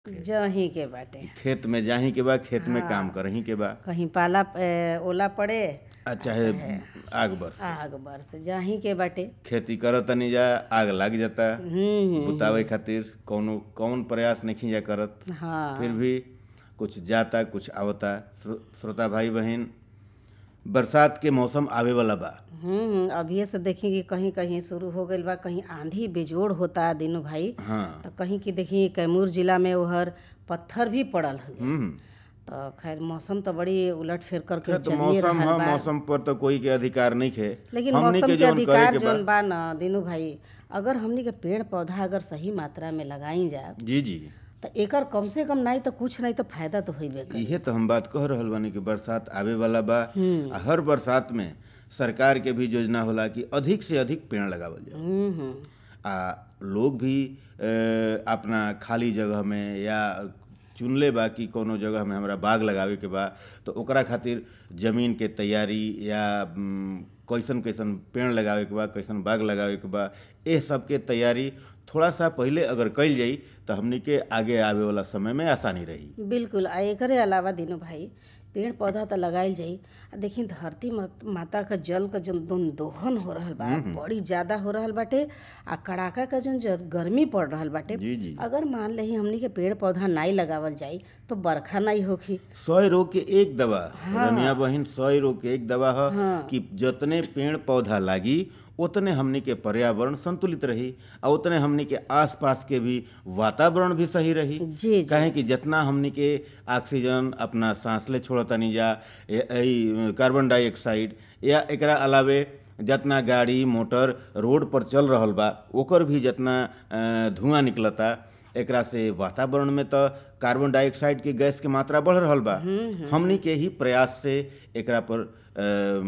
जहीं के बाटे खेत में जाही के बा खेत में काम करही के बा कहीं पाला ए, ओला पड़े आ चाहे आग बरस आग बरस जहीं के बाटे खेती करत तनी जा आग लग जाता हम्म बुतावे खातिर कौनो कौन प्रयास नहीं जा करत हाँ फिर भी कुछ जाता कुछ आवता श्रो- श्रोता भाई बहन बरसात के मौसम आवे वाला बा हम्म अभी से देखी कि कहीं कहीं शुरू हो गईल बा कहीं आंधी बेजोड़ होता दिनों भाई हाँ तो कहीं की देखी कैमूर जिला में उहर पत्थर भी पड़ल है हम्म तो खैर मौसम तो बड़ी उलट फेर करके तो चलिए मौसम रहल है बा मौसम पर तो कोई के अधिकार नहीं है लेकिन हमनी मौसम के जौन करे अधिकार के बा जौन बा ना दिनू भाई अगर हमनी के पेड़ पौधा अगर सही मात्रा में लगाई जाए जी जी तो एकर कम से कम नहीं तो कुछ नहीं तो फायदा तो होइबे करी इहे तो हम बात कह रहल बानी कि बरसात आवे वाला बा हम्म। आ हर बरसात में सरकार के भी योजना होला कि अधिक से अधिक पेड़ लगावल जाए हम्म हम्म आ लोग भी अ, अपना खाली जगह में या चुनले बा कि कोनो जगह में हमरा बाग लगावे के बा तो ओकरा खातिर जमीन के तैयारी या म, कैसन कैसन पेड़ लगावे के बा कैसन बाग लगावे के बा एह सब के तैयारी थोड़ा सा पहले अगर कइल जाई तो हमनी के आगे आवे वाला समय में आसानी रही बिल्कुल आ एकरे अलावा दिनू भाई पेड़ पौधा तो लगाइल जाई आ देखी धरती मत- माता का जल का जो दोन दोहन हो रहल बा बड़ी ज्यादा हो रहल बाटे आ कड़ाका का जो जर- गर्मी पड़ रहल बाटे जी जी अगर मान लही हमनी के पेड़ पौधा नहीं लगावल जाई तो बरखा नहीं होखी सौ रोग के एक दवा रनिया बहिन सौ रोग के एक दवा है हाँ। कि जितने पेड़ पौधा लागी उतने हमनी के पर्यावरण संतुलित रही और उतने हमनी के आसपास के भी वातावरण भी सही रही जी जी काहे कि जितना हमनी के ऑक्सीजन अपना सांस ले छोड़तानी जा ए- ए- कार्बन डाइऑक्साइड या एकरा अलावे जितना गाड़ी मोटर रोड पर चल रहल बा ओकर भी जितना अ, धुआं निकलता एकरा से वातावरण में तो कार्बन डाइऑक्साइड के गैस के मात्रा बढ़ रहल बा हमनी के ही प्रयास से एकरा पर अ,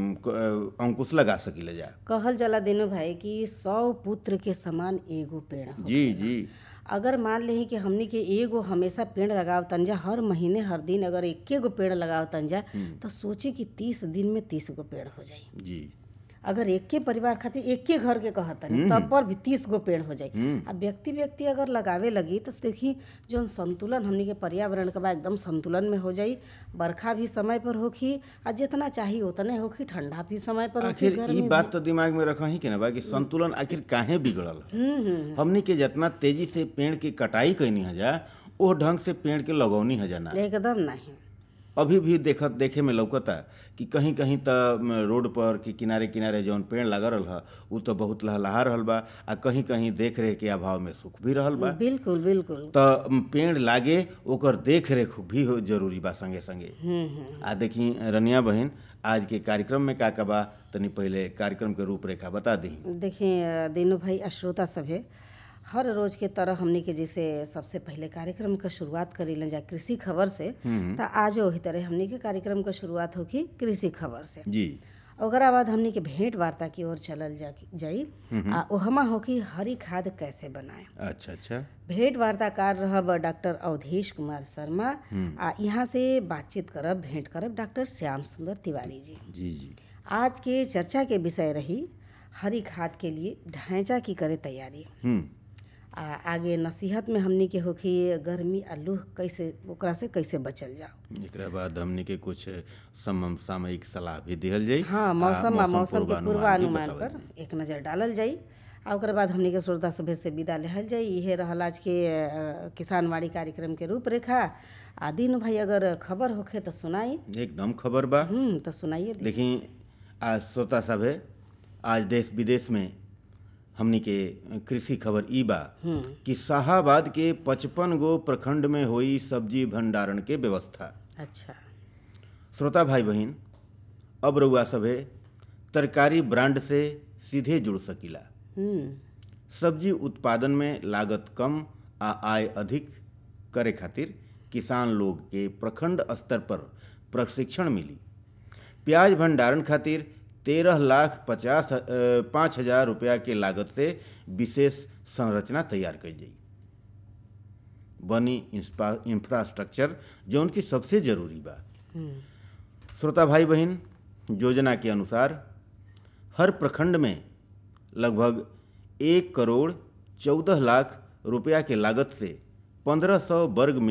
क- अ, अंकुश लगा सकीले जा कहल जाला दिनू भाई कि सौ पुत्र के समान एगो पेड़ हो जी जी अगर मान लेही कि हमनी के एगो हमेशा पेड़ लगाव तंजा हर महीने हर दिन अगर एके गो पेड़ लगाव तंजा तो सोची कि तीस दिन में तीस गो पेड़ हो जाई जी अगर एके परिवार खातिर एके घर के कहतनी तब पर भी तीस गो पेड़ हो जाई हम्म। अब व्यक्ति व्यक्ति अगर लगावे लगी तो देखी जो संतुलन हमनी के पर्यावरण के बा एकदम संतुलन में हो जाई बरखा भी समय पर होखी आ जितना चाहिए उतने होखी ठंडा भी समय पर होखी आखिर गर्मी ई बात तो दिमाग में रखही के ना बा कि संतुलन आखिर काहे बिगड़ल हम्म हम्म हमनी के जितना तेजी से पेड़ की कटाई कैनी हजा ओ ढंग से पेड़ के लगौनी हजा ना एकदम नहीं अभी भी देखत देखे में लौकता कि कहीं कहीं त म, रोड पर कि किनारे किनारे जौन पेड़ लगा रहल ह उ तो बहुत लहलहा रहल बा आ कहीं कहीं देख रेख के अभाव में सूख भी रहल बा बिल्कुल बिल्कुल त म, पेड़ लागे ओकर देख रेख भी हो जरूरी बा संगे संगे हम्म हम्म आ देखी रनिया बहन आज के कार्यक्रम में का का बा तनी पहले कार्यक्रम के रूपरेखा बता दी देखिए दीनू भाई आ श्रोता सभे हर रोज के तरह हमनी के जैसे सबसे पहले कार्यक्रम का शुरुआत करी लें जा कृषि खबर से तो आज वही तरह हमनी के कार्यक्रम का शुरुआत होगी कृषि खबर से जी ओकरा बाद हमनी के भेंट वार्ता की ओर चलल जा जाई आ ओहमा होगी हरी खाद कैसे बनाए अच्छा अच्छा भेंट वार्ताकार रहब डॉक्टर अवधेश कुमार शर्मा आ यहाँ से बातचीत करब भेंट करब डॉक्टर श्याम सुंदर तिवारी जी जी जी आज के चर्चा के विषय रही हरी खाद के लिए ढांचा की करे तैयारी हम्म आ आगे नसीहत में हमनी के होखी गर्मी आ लूह कैसे ओकरा से कैसे बचल जाओ एकरा बाद हमनी के कुछ सम सामयिक सलाह भी दिहल जाई हाँ मौसम आ मौसम के पूर्वानुमान भी पूर्वानुमान बतावल पर एक नज़र डालल जाई आ ओकरा बाद हमनी के श्रोता सभे से विदा लेहल जाई इहे रहल आज के अ, किसानवाड़ी कार्यक्रम के रूपरेखा आ दिन भाई अगर खबर होखे तो सुनाई एकदम खबर बा हम्म तो सुनाइए दी देखी आज श्रोता सभे आज देश विदेश में हमनी के कृषि खबर ई बा हम्म कि शाहाबाद के पचपन गो प्रखंड में हुई सब्जी भंडारण के व्यवस्था अच्छा श्रोता भाई बहन अब रउआ सभे तरकारी ब्रांड से सीधे जुड़ सकीला हम्म सब्जी उत्पादन में लागत कम आ आय अधिक करे खातिर किसान लोग के प्रखंड स्तर पर प्रशिक्षण मिली प्याज भंडारण खातिर तेरह लाख पचास अ, पाँच हजार रुपया के लागत से विशेष संरचना तैयार कई जाई बनी इंस्पा- इंफ्रास्ट्रक्चर जो उनकी सबसे जरूरी बा हम्म श्रोता भाई बहन योजना के अनुसार हर प्रखंड में लगभग एक करोड़ चौदह लाख रुपया के लागत से पंद्रह सौ वर्ग